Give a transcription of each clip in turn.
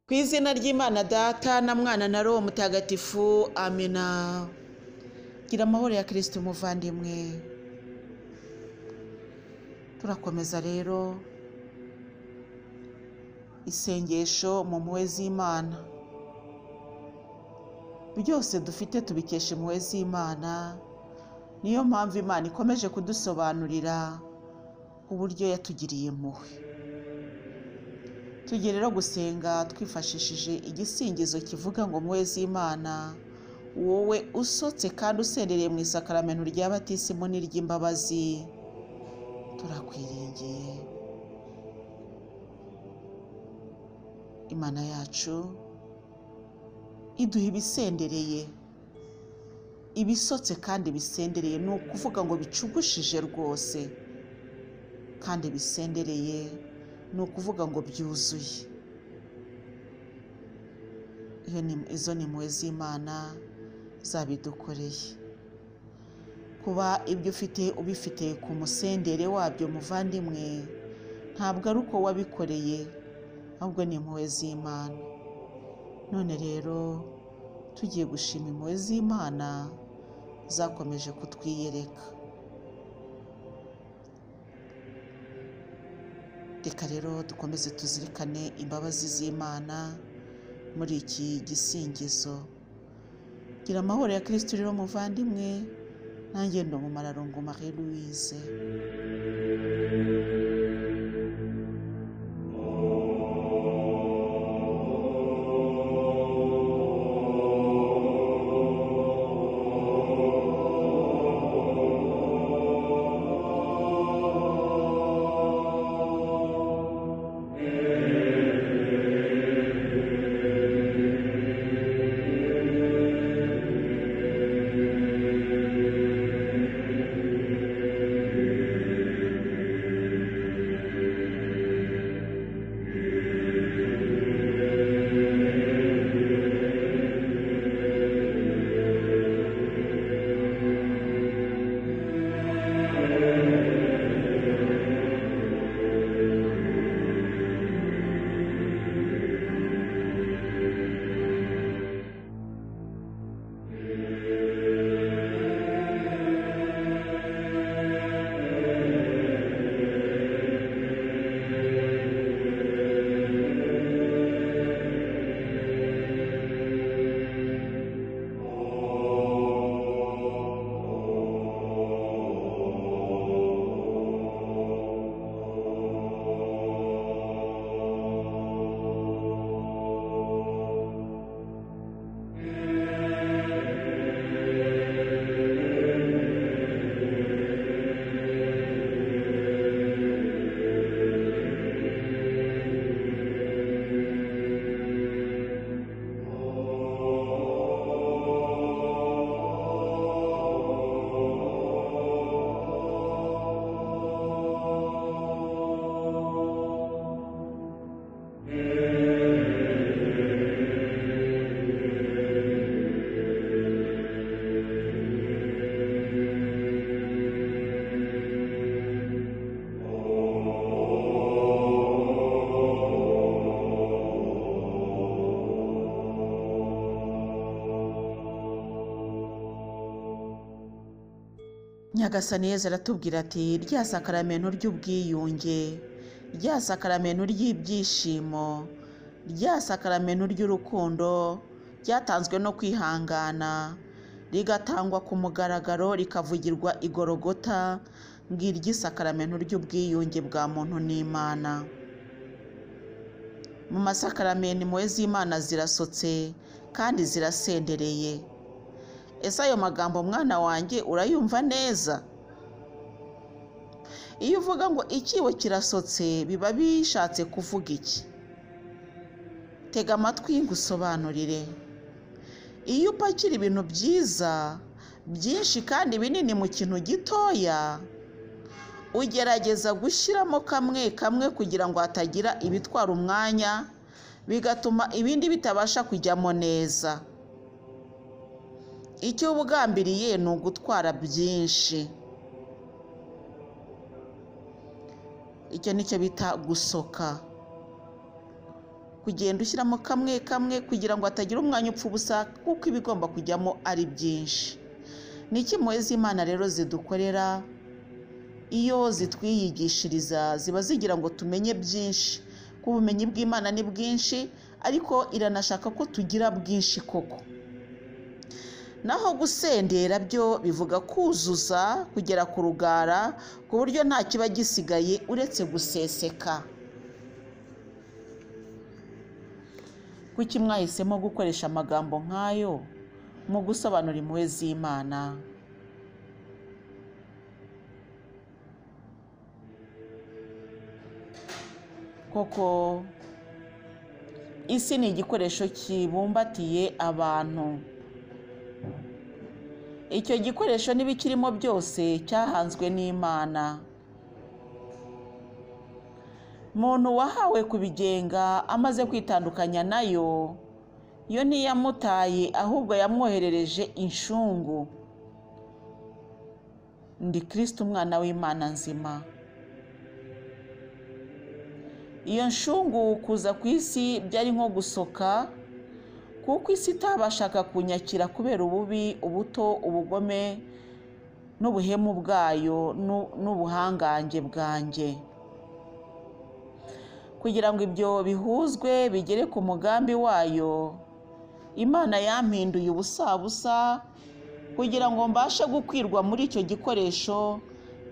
Ku izina ry'Imana Data na Mwana na Roho Mutagatifu, amina. Gira amahoro ya kirisiti muvandimwe. Turakomeza rero isengesho mu mpuhwe z'Imana. Byose dufite tubikesha impuhwe z'Imana, niyo mpamvu Imana ikomeje kudusobanurira uburyo yatugiriye impuhwe. Tujye rero gusenga twifashishije igisingizo kivuga ngo mpuhwe z'Imana, wowe usotse kandi usendereye mu isakaramento rya batisimu n'iry'imbabazi, turakwiringiye. Imana yacu iduha ibisendereye, ibisotse kandi bisendereye, ni ukuvuga ngo bicugushije rwose kandi bisendereye, ni ukuvuga ngo byuzuye. Iyo ni, izo ni impuhwe z'Imana zabidukoreye. Kuba ibyo ufite ubifite ku musendere wabyo muvandimwe, ntabwo ari uko wabikoreye, ahubwo ni impuhwe z'Imana. None rero tugiye gushima impuhwe z'Imana zakomeje kutwiyereka. Reka rero dukomeze tuzirikane imbabazi z'Imana muri iki gisingizo. Gira amahoro ya Kristo rero muvandimwe, nanjye ndo mu mararungu Marie Louise. nyagasani yezu aratubwira ati rya sakaramento ry'ubwiyunge rya sakaramento ry'ibyishimo rya sakaramento ry'urukundo ryatanzwe no kwihangana rigatangwa ku mugaragaro rikavugirwa igorogota ng'iry'isakaramento ry'ubwiyunge bwa muntu n'imana mu masakaramento impuhwe z'imana zirasotse kandi zirasendereye ese ayo magambo mwana wanjye urayumva neza iyo uvuga ngo ikibo kirasotse biba bishatse kuvuga iki tega amatwi ngusobanurire iyo upakira ibintu byiza byinshi kandi binini mu kintu gitoya ugerageza gushyiramo kamwe kamwe kugira ngo hatagira ibitwara umwanya bigatuma ibindi bitabasha kujyamo neza icyo ubugambiriye ni ugutwara byinshi icyo nicyo bita gusoka kugenda ushyiramo kamwe kamwe kugira ngo hatagira umwanya upfa ubusa kuko ibigomba kujyamo ari byinshi ni iki impuhwe z'imana rero zidukorera iyo zitwiyigishiriza ziba zigira ngo tumenye byinshi ko ubumenyi bw'imana ni bwinshi ariko iranashaka ko tugira bwinshi koko naho gusendera byo bivuga kuzuza kugera ku rugara ku buryo nta kiba gisigaye uretse guseseka kuki mwahisemo gukoresha amagambo nk'ayo mu gusobanura impuhwe z'imana koko isi ni igikoresho kibumbatiye abantu icyo gikoresho n'ibikirimo byose cyahanzwe n'imana muntu wahawe kubigenga amaze kwitandukanya nayo yo ntiyamutaye ahubwo yamwoherereje inshungu ndi kirisiti umwana w'imana nzima iyo nshungu kuza ku isi byari nko gusoka kuko isi itabashaga kunyakira kubera ububi ubuto ubugome n'ubuhemu bwayo n'ubuhangange bwanjye kugira ngo ibyo bihuzwe bigere ku mugambi wayo imana yampinduye ubusabusa kugira ngo mbashe gukwirwa muri icyo gikoresho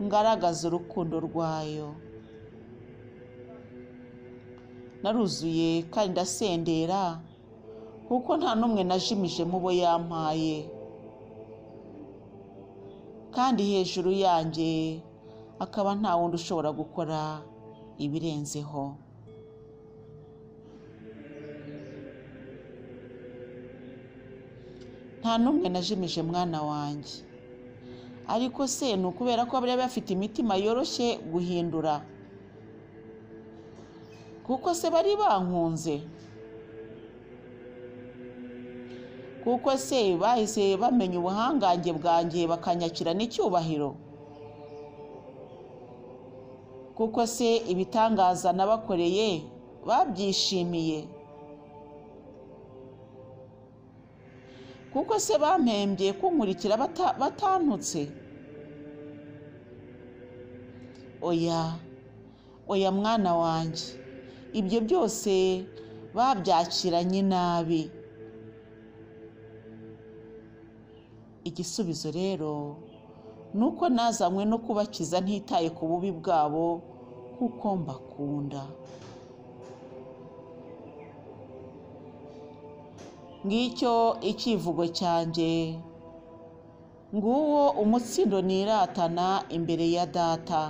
ngaragaza urukundo rwayo naruzuye kandi ndasendera kuko nta n'umwe najimije mu bo yampaye kandi hejuru yanjye akaba nta wundi ushobora gukora ibirenzeho nta n'umwe najimije mwana wanjye ariko se ni ukubera ko bariya bafite imitima yoroshye guhindura kuko se bari bankunze kuko se bahise bamenya ubuhangange bwanjye bakanyakira n'icyubahiro kuko se ibitangaza nabakoreye babyishimiye kuko se bampembye kunkurikira batantutse oya oya mwana wanjye ibyo byose babyakiranye nabi igisubizo rero ni uko nazanywe no kubakiza ntitaye ku bubi bwabo kuko mbakunda ngicyo icyivugo cyanjye nguwo umutsindo niratana imbere ya data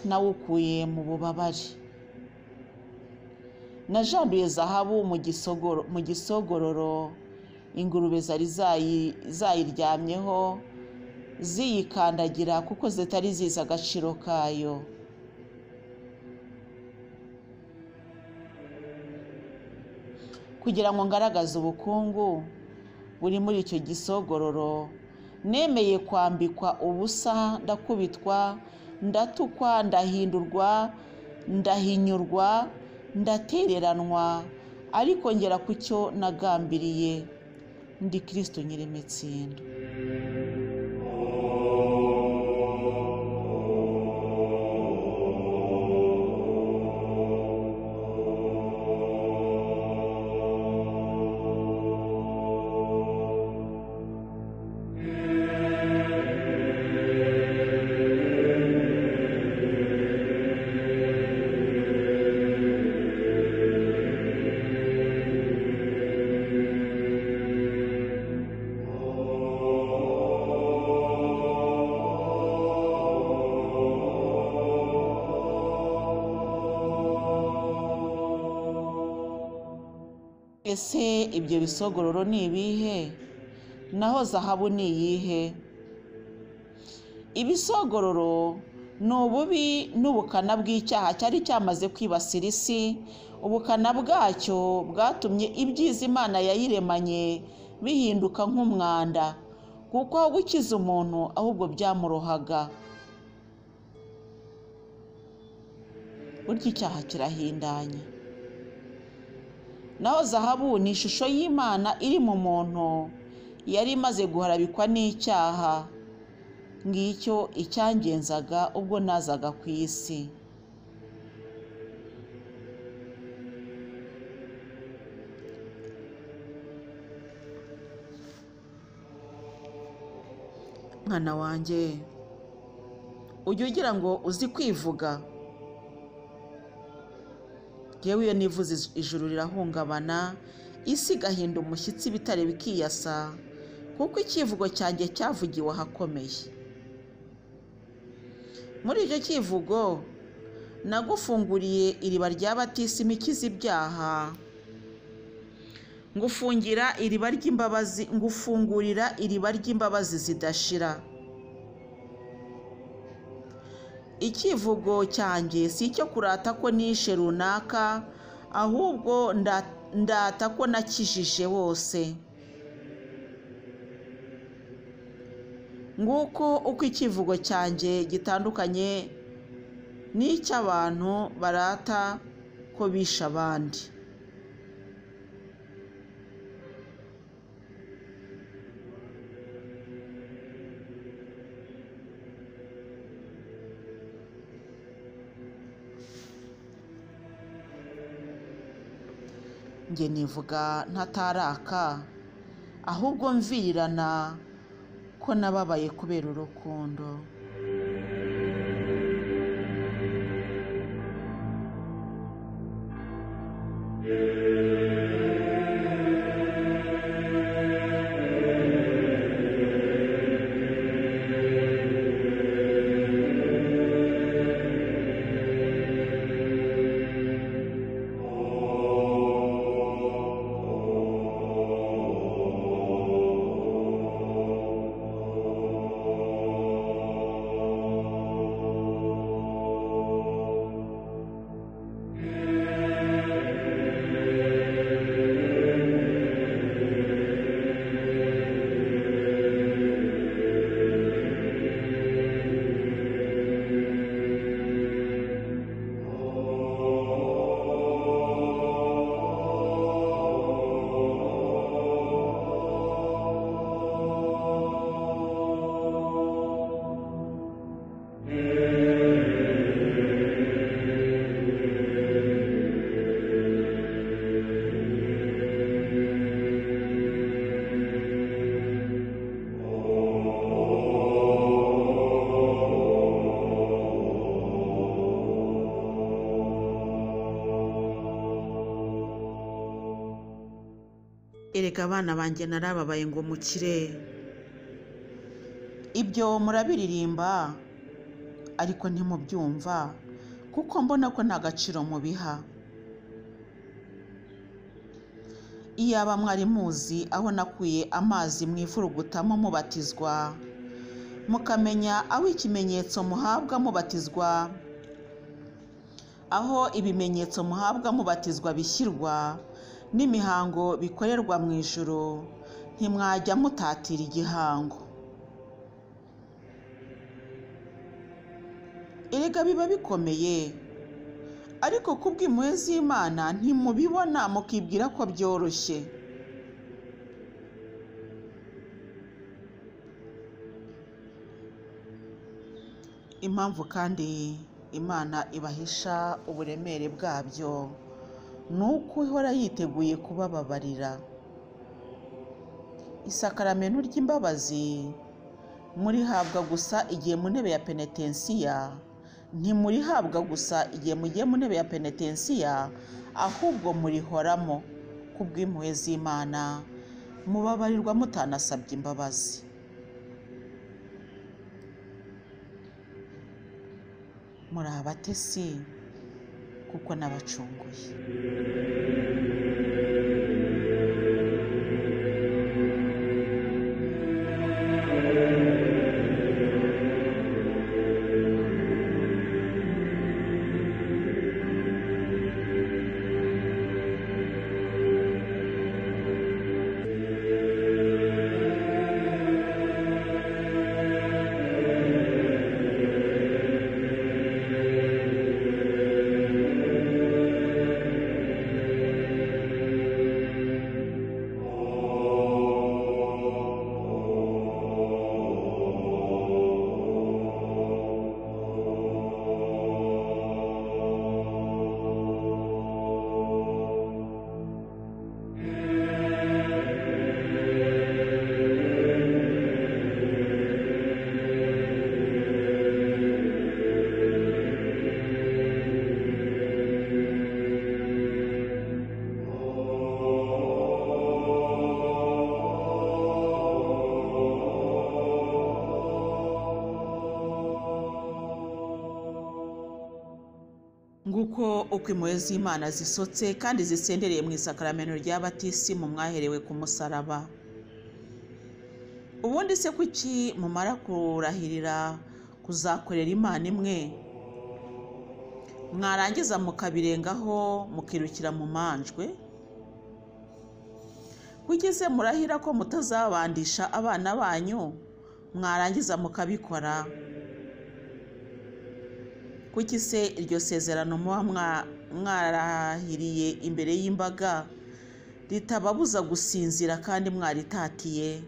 nawukuye mu bubabare najanduye zahabu mu gisogororo ingurube zari zayiryamyeho ziyikandagira kuko zitari zizi agaciro kayo kugira ngo ngaragaze ubukungu buri muri icyo gisogororo nemeye kwambikwa ubusa ndakubitwa ndatukwa ndahindurwa ndahinyurwa ndatereranwa ariko ngera ku cyo nagambiriye ndi kirisito nyirimitsindo ese ibyo bisogororo ni ibihe naho zahabu ni iyihe ibisogororo ni ububi n'ubukana bw'icyaha cyari cyamaze kwibasira isi ubukana bwacyo bwatumye ibyiza imana yayiremanye bihinduka nk'umwanda kuko aho gukiza umuntu ahubwo byamurohaga burya icyaha kirahindanye naho zahabu ni ishusho y'imana iri mu muntu yari imaze guharabikwa n'icyaha ngicyo icyangenzaga ubwo nazaga ku isi mwana wanjye ujya ugira ngo uzi kwivuga yewe iyo nivuze ijuru rirahungabana isi igahinda umushyitsi ibitare bikiyasa kuko icyivugo cyanjye cyavugiwe ahakomeye muri icyo cyivugo nagufunguriye iriba rya batisima ikiza ibyaha ngufungira iriba ry'imbabazi ngufungurira iriba ry'imbabazi zidashira icyivugo cyanjye si icyo kurata ko nishe runaka ahubwo ndata ko nakijije wose nguko uko icyivugo cyanjye gitandukanye n'icy'abantu barata ko bishe abandi njye nivuga ntataraka ahubwo mvirirana ko nababaye kubera urukundo erega abana banjye narababaye ngo mukire ibyo murabiririmba ariko ntimubyumva kuko mbona ko nta gaciro mubiha iyaba mwari muzi aho nakuye amazi mu ivurugutamo mubatizwa mukamenya aho ikimenyetso muhabwa mubatizwa aho ibimenyetso muhabwa mubatizwa bishyirwa n'imihango bikorerwa mu ijoro ntimwajya mutatira igihango erega biba bikomeye ariko ku bw'impuhwe z'imana ntimubibona mukibwira ko byoroshye impamvu kandi imana ibahisha uburemere bwabyo ni uko ihora yiteguye kubababarira isakaramento ry'imbabazi murihabwa gusa igihe mu ntebe ya penetensiya ntimurihabwa gusa igihe mugiye mu ntebe ya penetensiya ahubwo murihoramo ku bw'impuhwe z'imana mubabarirwa mutanasabye imbabazi muri abatesi kuko n'abacunguye uko impuhwe z'imana zisotse kandi zisendereye mu isakaramento rya batisimu mwaherewe ku musaraba ubundi se kuki mumara kurahirira kuzakorera imana imwe mwarangiza mukabirengaho mukirukira mu manjwe se murahira ko mutazabandisha abana banyu mwarangiza mukabikora kuki se iryo sezerano muba mwarahiriye imbere y'imbaga ritababuza gusinzira kandi mwaritatiye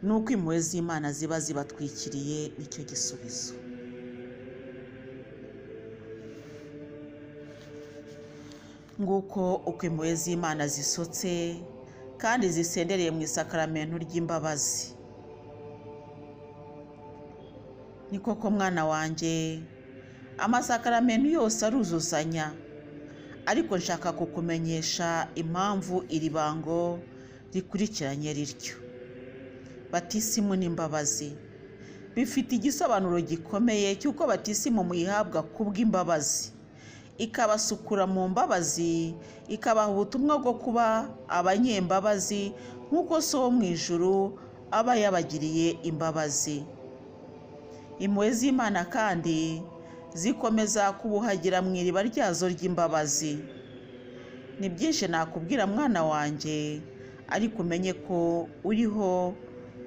ni uko impuhwe z'imana ziba zibatwikiriye nicyo gisubizo nguko uko impuhwe z'imana zisotse kandi zisendereye mu isakaramento ry'imbabazi ni koko mwana wanjye amasakaramento yose aruzuzanya ariko nshaka kukumenyesha impamvu iri bango rikurikiranye riryo batisimu n'imbabazi bifite igisobanuro gikomeye cy'uko batisimu muyihabwa kubw'imbabazi ikabasukura mu mbabazi ikabaha ubutumwa bwo kuba abanyembabazi nk'uko so wo mu ijuru aba yabagiriye imbabazi impuhwe z'imana kandi zikomeza kubuhagira mu iriba ryazo ry'imbabazi ni byinshi nakubwira mwana wanjye ariko umenye ko uriho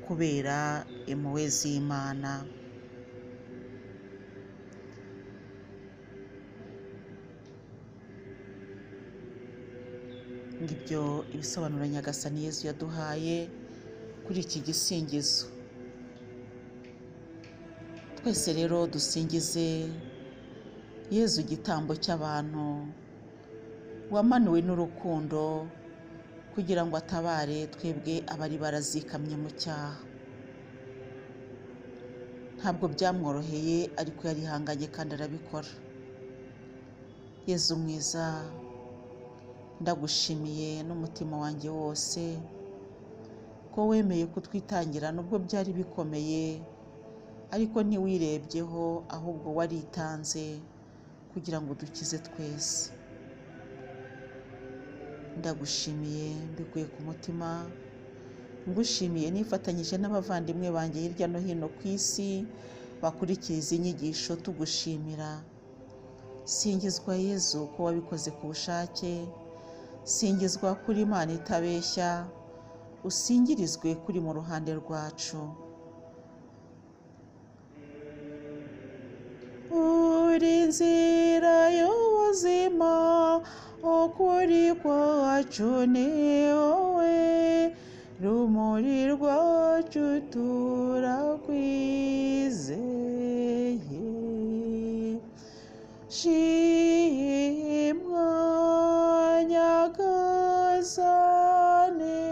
kubera impuhwe z'imana ngibyo ibisobanuro nyagasani yezu yaduhaye kuri iki gisingizo twese rero dusingize yezu igitambo cy'abantu wamanuwe n'urukundo kugira ngo atabare twebwe abari barazikamye mu cyaha ntabwo byamworoheye ariko yarihanganye kandi arabikora yezu mwiza ndagushimiye n'umutima wanjye wose ko wemeye kutwitangira nubwo byari bikomeye ariko ntiwirebyeho ahubwo waritanze kugira ngo dukize twese ndagushimiye mbikuye ku mutima ngushimiye nifatanyije n'abavandimwe banjye hirya no hino ku isi bakurikiye izi nyigisho tugushimira singizwa yezu ko wabikoze ku bushake singizwa kuri imana itabeshya usingirizwe kuri mu ruhande rwacu uri nzira y'ubuzima ukuri kwacu ni wowe rumuri rwacu turakwizeye shimwa nyagasane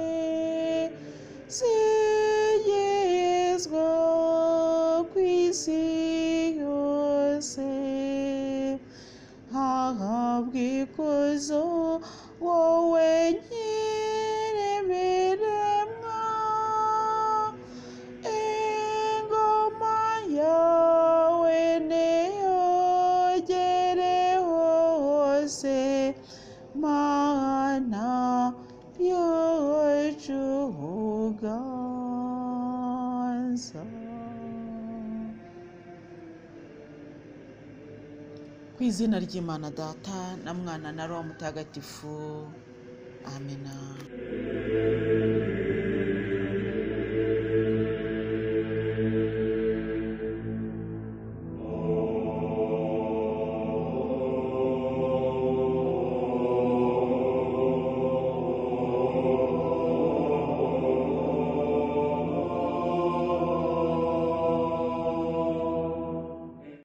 singizwa ku isi bw'ikuzo wowe nyir'ibiremwa ingoma yawe niyogere hose mana yacu uganza ku izina ry'imana data na mwana na roho mutagatifu amena